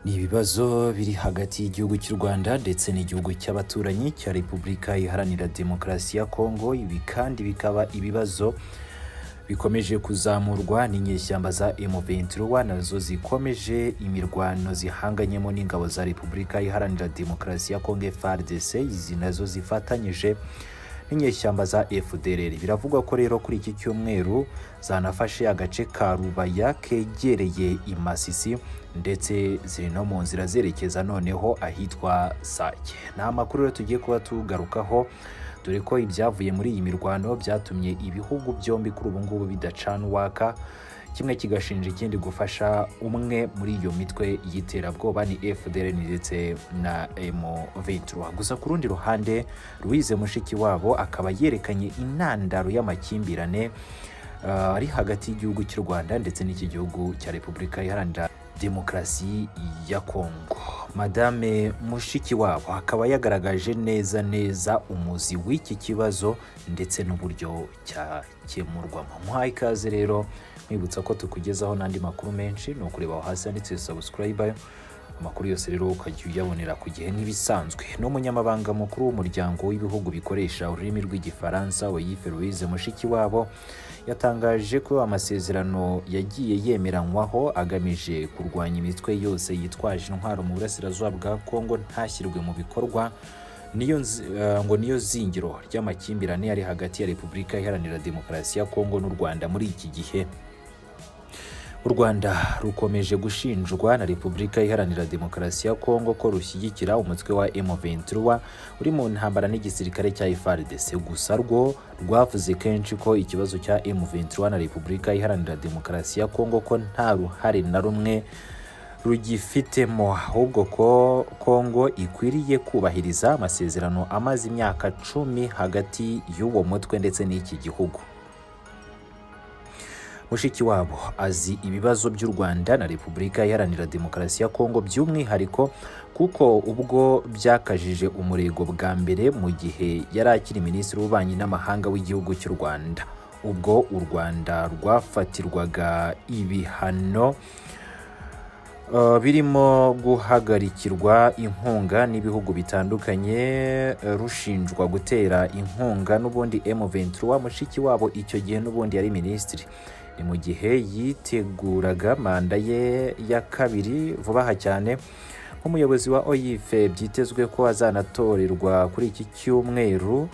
ni ibibazo biri hagati y'igihugu cy'u Rwanda ndetse n'igihugu cy'abaturanyi cya Repubulika Iharanira Demokarasi ya Kongo ibi kandi bikaba ibibazo bikomeje kuzamurwa n'inyeshyamba za M23 nazo zikomeje imirwano zihanganyemo n'ingabo za Repubulika Iharanira Demokarasi ya Kongo FARDC izi nazo zifatanyije n'inyeshyamba za FDLR biravugwa ko rero kuri iki cyumweru zanafashe agace ka Rubaya kegereye Imasisi ndetse ziri no mu nzira zerekeza noneho ahitwa Sake ni amakuru rero tugiye kuba tugarukaho dore ko ibyavuye muri iyi mirwano byatumye ibihugu byombi kuri ubu ngubu bidacana uwaka kimwe kigashinja ikindi gufasha umwe muri iyo mitwe y'iterabwoba ni FDLR ndetse na M23 gusa ku rundi ruhande Louise Mushikiwabo akaba yerekanye intandaro y'amakimbirane uh, ari hagati y'igihugu cy'u Rwanda ndetse n'iki gihugu cya Repubulika Iharanira demokarasi ya Kongo. Madame Mushikiwabo akaba yagaragaje neza neza umuzi w'iki kibazo ndetse n'uburyo cyakemurwamo. Muhaye ikaze rero mwibutsa ko tukugezaho n'andi makuru menshi ni ukureba aho hasi handitse subscribe amakuru yose rero ukajya uyabonera ku gihe nk'ibisanzwe n'umunyamabanga mukuru w'umuryango w'ibihugu bikoresha ururimi rw'igifaransa Oyife Louise Mushikiwabo yatangaje ko amasezerano yagiye yemeranywaho agamije kurwanya imitwe yose yitwaje intwaro mu burasirazuba bwa Kongo ntashyirwe mu bikorwa niyo ngo niyo zingiro ry'amakimbirane ari hagati ya Repubulika Iharanira Demokarasi ya Kongo n'u Rwanda muri iki gihe u rwanda rukomeje gushinjwa na repubulika iharanira demokarasi ya kongo ko rushyigikira umutwe wa M23 uri mu ntambara n'igisirikare cya FARDC gusa rwo rwavuze kenshi ko ikibazo cya M23 na repubulika iharanira demokarasi ya kongo ko nta ruhare na rumwe rugifitemo ahubwo ko kongo ikwiriye kubahiriza amasezerano amaze imyaka cumi hagati y'uwo mutwe ndetse n'iki gihugu mushikiwabo azi ibibazo by'u rwanda na repubulika iharanira demokarasi ya kongo by'umwihariko kuko ubwo byakajije umurego bwa mbere mu gihe yari akiri minisitiri w'ububanyi n'amahanga w'igihugu cy'u rwanda ubwo u rwanda rwafatirwaga ibihano birimo guhagarikirwa inkunga n'ibihugu bitandukanye rushinjwa gutera inkunga n'ubundi M23 mushiki wabo icyo gihe n'ubundi yari minisitiri ni mu gihe yiteguraga manda ye ya kabiri vuba aha cyane nk'umuyobozi wa oyife byitezwe ko azanatorerwa kuri iki cyumweru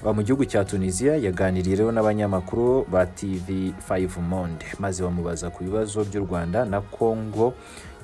mu gihugu cya tunisiya yaganiriye rero n'abanyamakuru ba tv 5 monde maze bamubaza ku bibazo by'u rwanda na kongo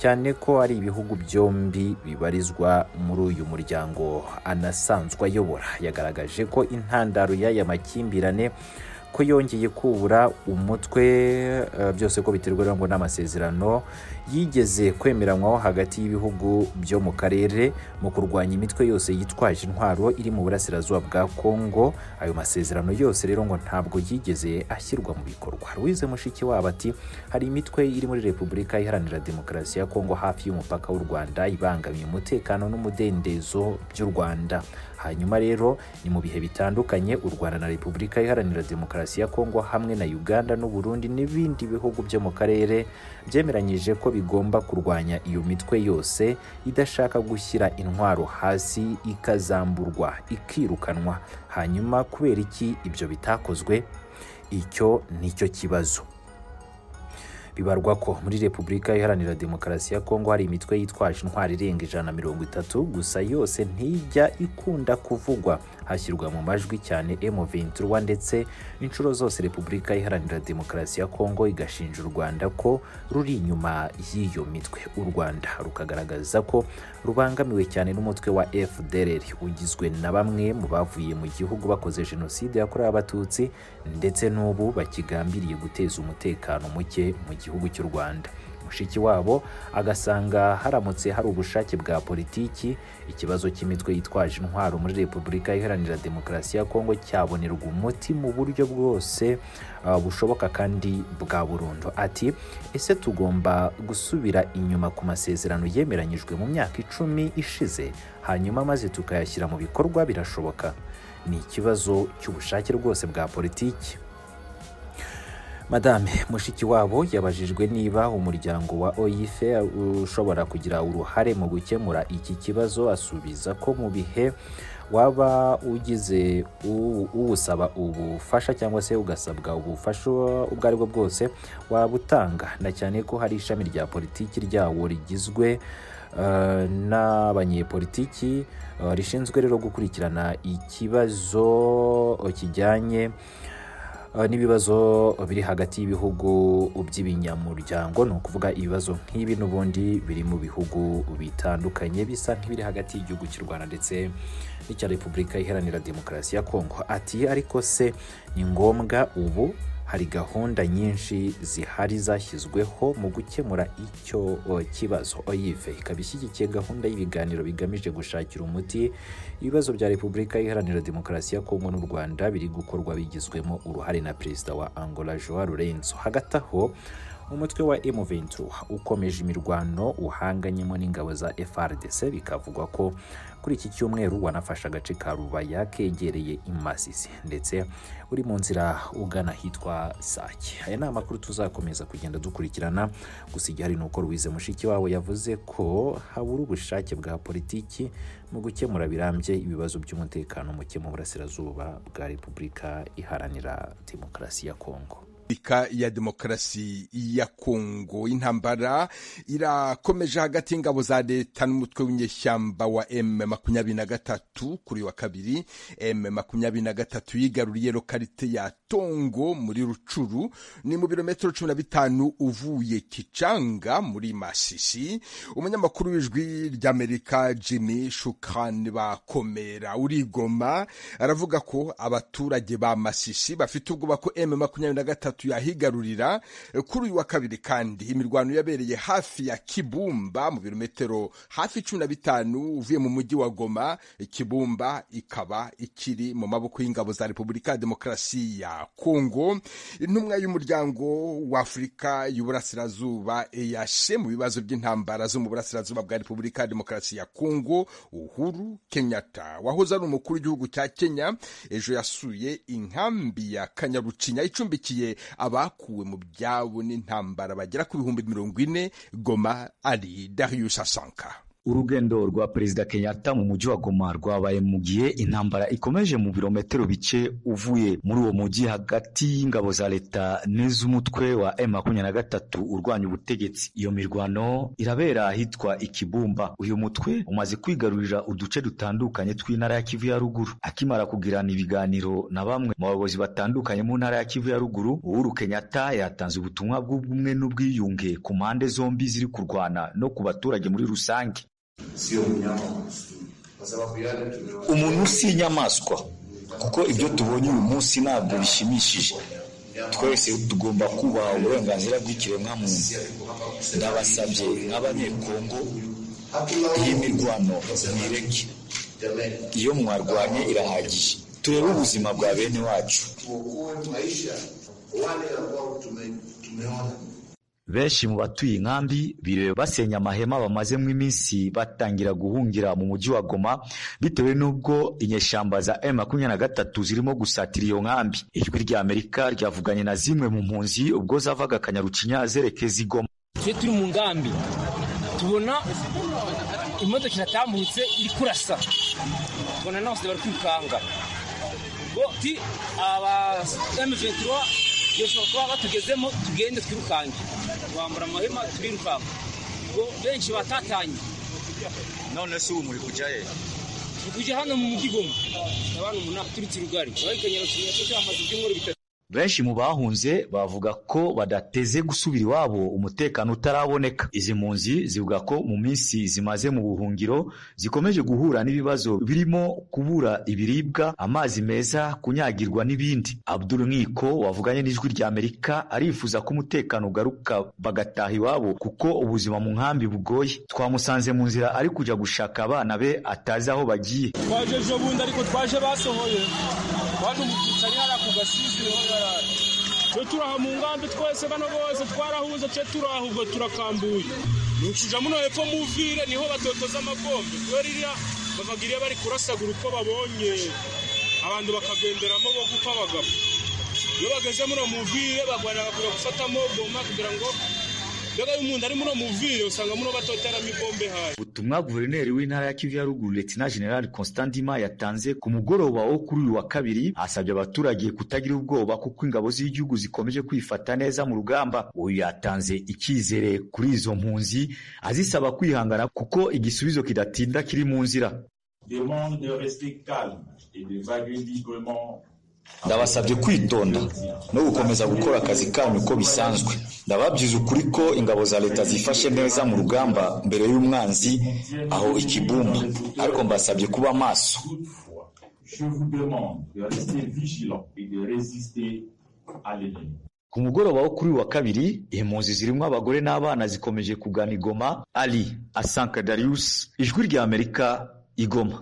cyane ko ari ibihugu byombi bibarizwa muri uyu muryango anasanzwe ayobora yagaragaje ko intandaro y'aya makimbirane ko yongeye kubura umutwe byose ko biterwa ngo n'amasezerano yigeze kwemeranywaho hagati y'ibihugu byo mu karere mu kurwanya imitwe yose yitwaje intwaro iri mu burasirazuba bwa Kongo ayo masezerano yose rero ngo ntabwo yigeze ashyirwa mu bikorwa Louise Mushikiwabo ati hari imitwe iri muri Repubulika Iharanira Demokarasi ya Kongo hafi y'umupaka w'u Rwanda ibangamiye umutekano n'umudendezo by'u Rwanda hanyuma rero ni mu bihe bitandukanye u Rwanda na Repubulika Iharanira Demokarasi demokarasi ya Kongo hamwe na Uganda n'u Burundi n'ibindi bihugu byo mu karere byemeranyije ko bigomba kurwanya iyo mitwe yose idashaka gushyira intwaro hasi ikazamburwa ikirukanwa hanyuma kubera iki ibyo bitakozwe icyo nicyo kibazo bibarwa ko muri Repubulika Iharanira Demokarasi ya Kongo hari imitwe yitwaje intwari irenga ijana na mirongo itatu gusa yose ntijya ikunda kuvugwa hashyirwa mu majwi cyane M23 ndetse inshuro zose Repubulika Iharanira Demokarasi ya Kongo igashinja u Rwanda ko ruri inyuma y'iyo mitwe u Rwanda rukagaragaza ko rubangamiwe cyane n'umutwe wa FDLR ugizwe na bamwe mu bavuye mu gihugu bakoze Jenoside yakorewe Abatutsi ndetse n'ubu bakigambiriye guteza umutekano muke mu gihugu cy'u Rwanda mushiki wabo agasanga haramutse hari ubushake bwa politiki ikibazo cy'imitwe yitwaje intwaro muri Repubulika Iharanira Demokarasi ya Kongo cyabonerwa umuti mu buryo bwose uh, bushoboka kandi bwa burundu ati ese tugomba gusubira inyuma ku masezerano yemeranyijwe mu myaka icumi ishize hanyuma maze tukayashyira mu bikorwa birashoboka ni ikibazo cy'ubushake rwose bwa politiki madame mushikiwabo yabajijwe niba umuryango wa oyife ushobora kugira uruhare mu gukemura iki kibazo asubiza ko mu bihe waba ugize u- uwusaba ubufasha cyangwa se ugasabwa ubufasha ubwo ari bwo bwose waba utanga na cyane ko hari ishami rya politiki ryawo rigizwe eh, n'abanyepolitiki eh, rishinzwe rero gukurikirana ikibazo kijyanye Eh, n'ibibazo biri hagati y'ibihugu by'ibinyamuryango ni ukuvuga ibibazo nk'ibi n'ubundi biri mu bihugu bitandukanye bisa nk'ibiri hagati y'igihugu cy'u rwanda ndetse n'icya repubulika iharanira demokarasi ya kongo ati ariko se ni ngombwa ubu hari gahunda nyinshi zihari zashyizweho mu gukemura icyo o, kibazo oyive ikaba ishyigikiye gahunda y'ibiganiro bigamije gushakira umuti ibibazo bya repubulika iharanira demokarasi ya kongo n'u rwanda biri gukorwa bigizwemo uruhare na perezida wa angola joa lorenzo hagati aho umutwe wa M23 ukomeje imirwano uhanganyemo n'ingabo za FRDC bikavugwa ko kuri iki cyumweru wanafashe agace ka Rubaya kegereye Imasisi ndetse uri mu nzira ugana ahitwa Sake. Aya ni amakuru tuzakomeza kugenda dukurikirana gusa igihari ni uko Louise Mushiki wabo yavuze ko habura ubushake bwa politiki mu gukemura birambye ibibazo by'umutekano muke mu burasirazuba bwa Repubulika Iharanira Demokarasi ya Kongo. Repubulika ya Demokarasi ya Kongo intambara irakomeje hagati y'ingabo za leta n'umutwe w'inyeshyamba wa M23 kuri wa kabiri M23 yigaruriye lokalite ya Tongo muri Rucuru ni mu birometero 15 uvuye Kicanga muri Masisi umunyamakuru w'ijwi ry'Amerika Jimmy Shukran bakomera urigoma aravuga ko abaturage ba Masisi bafite ubwoba ko M23 gatatu yahigarurira kuri uyu wa kabiri kandi imirwano yabereye hafi ya Kibumba mu birometero hafi cumi na bitanu uvuye mu mujyi wa Goma Kibumba ikaba ikiri mu maboko y'ingabo za Repubulika ya Demokarasi ya Kongo intumwa y'umuryango wa Afurika y'Uburasirazuba EAC mu bibazo by'intambara zo mu burasirazuba bwa Repubulika ya Demokarasi ya Kongo Uhuru Kenyatta wahoze ari umukuru w'igihugu cya Kenya ejo yasuye inkambi ya Kanyarucinya icumbikiye abakuwe mu byabo n'intambara bagera ku bihumbi mirongo ine goma ari darius asanka urugendo rwa perezida kenyatta mu mujyi wa goma rwabaye mu gihe intambara ikomeje mu birometero bike uvuye muri uwo mujyi hagati y'ingabo za leta n'iz'umutwe wa M23 urwanya ubutegetsi iyo mirwano irabera ahitwa ikibumba uyu mutwe umaze kwigarurira uduce dutandukanye tw'intara ya kivu ya ruguru akimara kugirana ibiganiro na bamwe mu bayobozi batandukanye mu ntara ya kivu ya ruguru uhuru kenyatta yatanze ubutumwa bw'ubumwe n'ubwiyunge ku mpande zombi ziri kurwana no ku baturage muri rusange sio mnyama wa msituni, kwa sababu yale tumewa umuntu si inyamaswa kuko ibyo tubonye uyu munsi ntabwo bishimishije twese tugomba kubaha uburenganzira bw'ikiremwamuntu ndabasabye nk'abanyekongo iyi mirwano mwireke jamani, iyo mwarwanye irahagije turebe ubuzima bwa bene wacu tuokoe maisha wale ambao tume, tumeona benshi mu batuye inkambi biriwe basenya amahema bamazemo iminsi batangira guhungira mu mujyi wa Goma bitewe n'ubwo inyeshyamba za M23 zirimo gusatira iyo nkambi ijwi rya Amerika ryavuganye na zimwe mu mpunzi ubwo zavaga Kanyarucinya zerekeza i Goma twe turi mu ngambi tubona imodoka iratambutse iri kurasa tubona n'abose bari kwikanga ngo ti aba M23 yoshobora kuba batugezemo tugende twirukange tubambura amahema turirukanka ngo benshi batatanye none se ubu muri kujya he turi kujya hano mu mujyi Goma abantu umunani turutse rugari bari kanyarukinya cyo cyamaze ibyumweru bitatu benshi mu bahunze bavuga ko badateze gusubira iwabo umutekano utaraboneka izi mpunzi zivuga ko mu minsi zimaze mu buhungiro zikomeje guhura n'ibibazo birimo kubura ibiribwa amazi meza kunyagirwa n'ibindi abdul nkiko wavuganye n'ijwi rya amerika arifuza ko umutekano ugaruka bagataha iwabo kuko ubuzima mu nkambi bugoye twamusanze mu nzira ari kujya gushaka abana be atazi aho bagiye twaje ejo bundi ariko twaje basohoye twaje umututsi hariya ku gasizi niho yarari twe turaha mu ngambi twese bano bose twarahuze twe turaha ubwo turakambuye nucuja muno hepfo muvire niho batotoza amagombe twe ririya bavaga iriya bari kurasagura uko babonye abantu bakagenderamo bo gupfa bagapfa iyo bageze muri uwo muvire bagwanira bakwiye gufatamo goma kugira ngo mbega iyo umuntu ari muri uwo muvire usanga muri batoteramo ibombe hayi ubutumwa guverineri w'intara ya kivu ya ruguru letina general constant ndima yatanze ku mugoroba wo kuri uyu wa kabiri asabye abaturage kutagira ubwoba kuko ingabo z'igihugu zikomeje kwifata neza mu rugamba uyu yatanze icyizere kuri izo mpunzi azisaba kwihangana kuko igisubizo kidatinda kiri mu nzira ndabasabye kwitonda no gukomeza gukora akazi kanyu uko bisanzwe ndababyiza ukuri ko ingabo za leta zifashe neza mu rugamba mbere y'umwanzi aho ikibumba ariko mbasabye kuba maso ku mugoroba wo kuri uyu wa kabiri impunzi zirimo abagore n'abana zikomeje kugana igoma ali asanka darius ijwi ry'amerika igoma